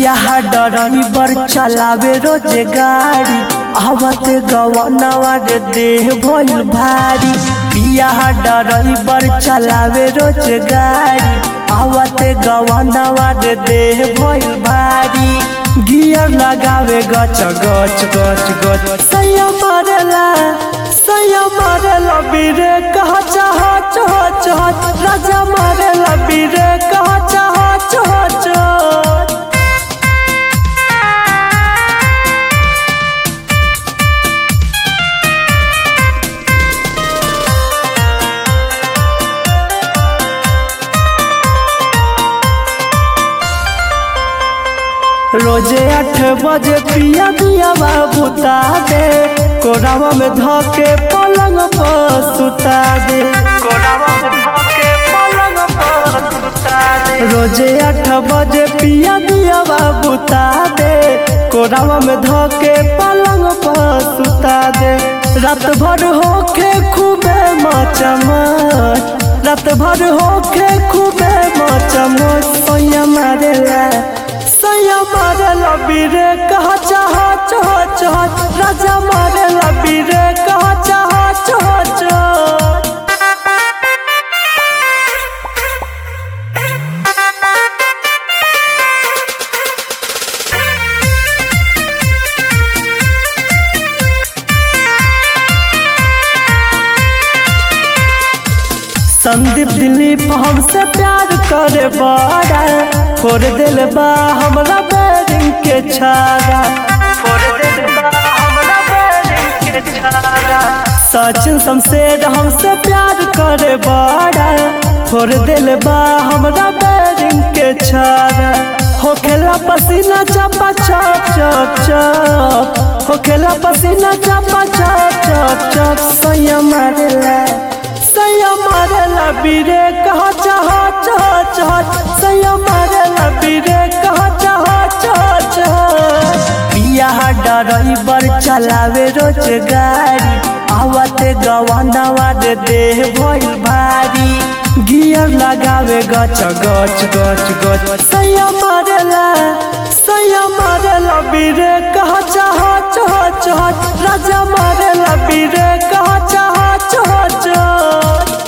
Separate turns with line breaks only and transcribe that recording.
पिया ड्राइवर चलावे रोज गाड़ी आवत गवनवा रे देह भइल भारी पिया ड्राइवर चलावे रोज गाड़ी आवत गवनवा रे देह भइल भारी गियर लगावे गच गच गच गच सैया मारेला सैया मारेला बीरे कह चाह चाह चाह राजा मारेला बीरे कह चाह चाह चाह रोजे आठ बजे पिया दिया बाबू दे कोरावा में धके पलंग पर सुता दे कोरावा में धके पलंग पर सुता दे रोजे आठ बजे पिया दिया बाबू दे कोरावा में धके पलंग पर सुता दे रात भर होके खूबे मचमच रात भर होके खूबे मचमच सोया मारेला सैया मारेला बीरे कह चाह चाह चाह राजा मारेला बीरे कह चाह चाह चाह संदीप दिलीप हमसे प्यार करे बड़ा फोड़ दिल बा हमरा बैरिंग के छाड़ा फोड़ दिल बा हमरा बैरिंग के छाड़ा सचिन शमशेर हमसे प्यार करे बड़ा फोड़ दिल बा हमरा बैरिंग के छाड़ा होखेला पसीना चपा चप चप चप होखेला पसीना चपा चप चप चप सैया मारेला सैया मारेला बीरे कह चाह चाह चाह सैया मारेला बीरे कह चाह चाह चाह पिया ड्राइवर चलावे रोज गाड़ी आवत गवनवा रे देह भइल भारी गियर लगावे गच गच गच गच सैया मारेला सैया मारेला बीरे कह चाह चाह चाह राजा मारेला बीरे कह चाह चाह चाह